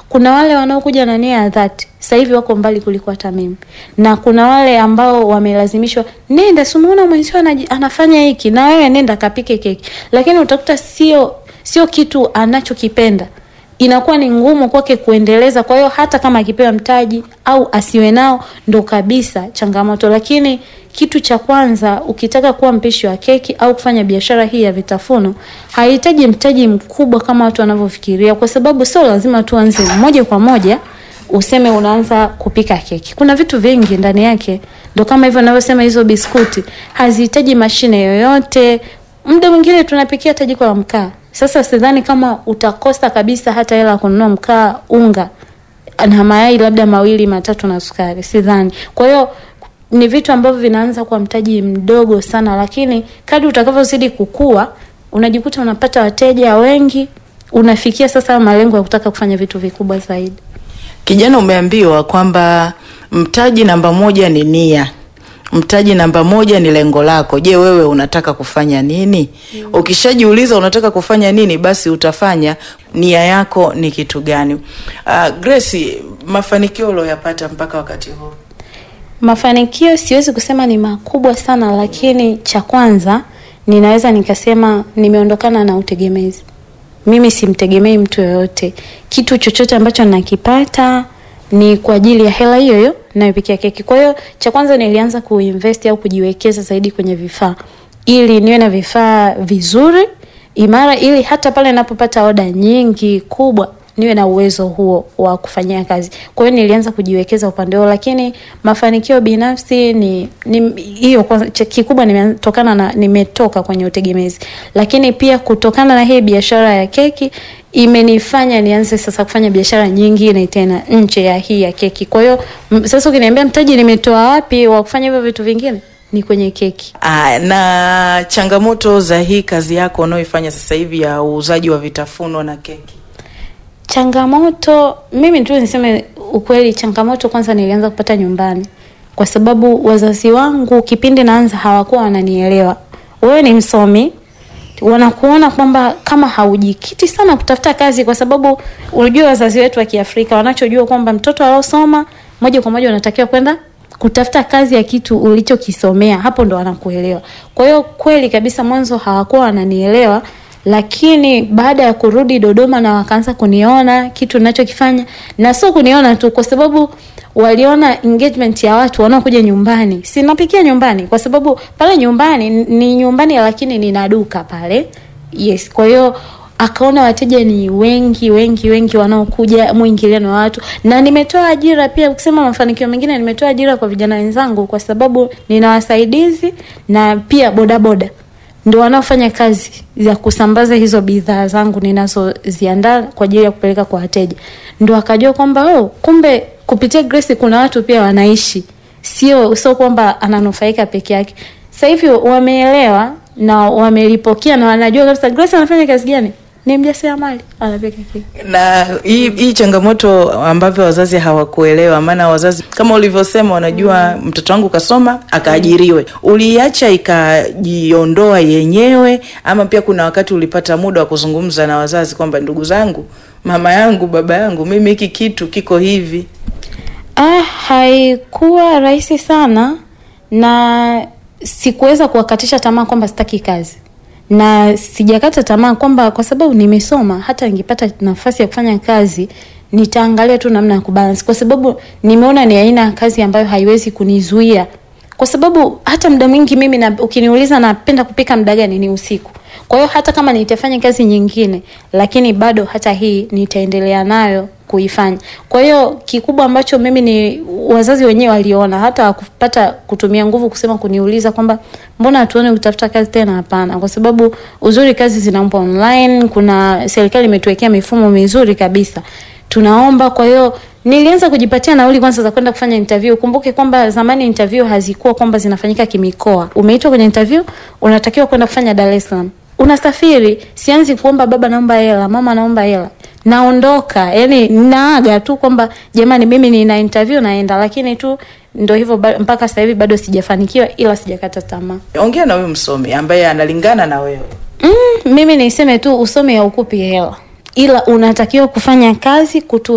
kuna wale wanaokuja na nia ya dhati sasa hivi wako mbali kuliko hata mimi, na kuna wale ambao wamelazimishwa, nenda, si umeona mwenzio anaji- anafanya hiki, na wewe nenda kapike keki, lakini utakuta sio sio kitu anachokipenda inakuwa ni ngumu kwake kuendeleza. Kwa hiyo hata kama akipewa mtaji au asiwe nao, ndo kabisa changamoto. Lakini kitu cha kwanza, ukitaka kuwa mpishi wa keki au kufanya biashara hii ya vitafuno, hahitaji mtaji mkubwa kama watu wanavyofikiria, kwa sababu sio lazima tuanze moja kwa moja useme unaanza kupika keki. Kuna vitu vingi ndani yake, ndo kama hivyo navyosema, hizo biskuti hazihitaji mashine yoyote. Muda mwingine tunapikia hata jiko la mkaa. Sasa sidhani kama utakosa kabisa hata hela ya kununua mkaa, unga na mayai labda mawili matatu na sukari, sidhani. Kwa hiyo ni vitu ambavyo vinaanza kwa mtaji mdogo sana, lakini kadri utakavyozidi kukua unajikuta unapata wateja wengi, unafikia sasa malengo ya kutaka kufanya vitu vikubwa zaidi. Kijana, umeambiwa kwamba mtaji namba moja ni nia, mtaji namba moja ni lengo lako. Je, wewe unataka kufanya nini? Ukishajiuliza unataka kufanya nini, basi utafanya. Nia yako ni kitu gani? Uh, Grace, mafanikio ulioyapata mpaka wakati huu? Mafanikio siwezi kusema ni makubwa sana, lakini cha kwanza ninaweza nikasema nimeondokana na utegemezi. Mimi simtegemei mtu yoyote. Kitu chochote ambacho nakipata ni kwa ajili ya hela hiyo hiyo nayopikia keki. Kwa hiyo cha kwanza nilianza kuinvest au kujiwekeza zaidi kwenye vifaa ili niwe na vifaa vizuri imara, ili hata pale ninapopata oda nyingi kubwa niwe na uwezo huo wa kufanyia kazi. Kwa hiyo nilianza kujiwekeza upande huo, lakini mafanikio binafsi ni ni hiyo kwanza, cha- kikubwa nimetokana na nimetoka kwenye utegemezi, lakini pia kutokana na hii biashara ya keki imenifanya nianze sasa kufanya biashara nyingine tena nje ya hii ya keki. Kwa hiyo m- sasa ukiniambia mtaji nimetoa wapi wa kufanya hivyo vitu vingine, ni kwenye keki. Ah, na changamoto za hii kazi yako unaoifanya sasa hivi ya uuzaji wa vitafunwa na keki? Changamoto, mimi tu niseme ukweli, changamoto kwanza nilianza kupata nyumbani, kwa sababu wazazi wangu kipindi naanza hawakuwa wananielewa. Wewe ni msomi, wanakuona kwamba kama haujikiti sana kutafuta kazi, kwa sababu unajua wazazi wetu wa Kiafrika wanachojua kwamba mtoto aliosoma moja kwa moja unatakiwa kwenda kutafuta kazi ya kitu ulichokisomea, hapo ndo wanakuelewa. Kwa hiyo kweli kabisa, mwanzo hawakuwa wananielewa lakini baada ya kurudi Dodoma na wakaanza kuniona kitu ninachokifanya, na sio kuniona tu, kwa sababu waliona engagement ya watu wanaokuja nyumbani. Sinapikia nyumbani, kwa sababu pale nyumbani ni nyumbani, lakini nina duka pale. Yes, kwa hiyo akaona wateja ni wengi wengi wengi wanaokuja, mwingiliano wa watu, na nimetoa ajira pia. Kusema mafanikio mengine, nimetoa ajira kwa vijana wenzangu, kwa sababu nina wasaidizi na pia bodaboda ndio wanaofanya kazi ya kusambaza hizo bidhaa zangu ninazoziandaa kwa ajili ya kupeleka kwa wateja. Ndio akajua kwamba oh, kumbe kupitia Grace kuna watu pia wanaishi, sio sio kwamba ananufaika peke yake. Sasa hivi wameelewa na wamelipokea na wanajua kabisa Grace anafanya kazi gani, ni mjasiriamali anapika keki. na hii hii changamoto ambavyo wazazi hawakuelewa, maana wazazi kama ulivyosema wanajua mtoto wangu kasoma akaajiriwe. Uliacha ikajiondoa yenyewe, ama pia kuna wakati ulipata muda wa kuzungumza na wazazi kwamba ndugu zangu, mama yangu, baba yangu, mimi hiki kitu kiko hivi? Ah, haikuwa rahisi sana na sikuweza kuwakatisha tamaa kwamba sitaki kazi, na sijakata tamaa kwamba kwa sababu nimesoma, hata ningepata nafasi ya kufanya kazi nitaangalia tu namna ya kubalance, kwa sababu nimeona ni aina ya kazi ambayo haiwezi kunizuia, kwa sababu hata muda mwingi mimi na, ukiniuliza napenda kupika muda gani, ni usiku. Kwa hiyo hata kama nitafanya kazi nyingine, lakini bado hata hii nitaendelea nayo kuifanya. Kwa hiyo kikubwa ambacho mimi ni wazazi wenyewe waliona, hata wakupata kutumia nguvu kusema kuniuliza kwamba mbona hatuone kutafuta kazi tena. Hapana, kwa sababu uzuri kazi zinaomba online, kuna serikali imetuwekea mifumo mizuri kabisa tunaomba. Kwa hiyo nilianza kujipatia nauli kwanza za kwenda kufanya interview. Kumbuke kwamba zamani interview hazikuwa kwamba zinafanyika kimikoa. Umeitwa kwenye interview, unatakiwa kwenda kufanya Dar es Salaam, unasafiri. Sianzi kuomba baba naomba hela, mama naomba hela, naondoka. Yani naaga tu kwamba jamani, mimi nina interview naenda, lakini tu ndo hivyo ba- mpaka sasa hivi bado sijafanikiwa, ila sijakata tamaa. Ongea na huyu msomi ambaye analingana na wewe. Mm, mimi niseme tu usome haukupi hela, ila unatakiwa kufanya kazi kutu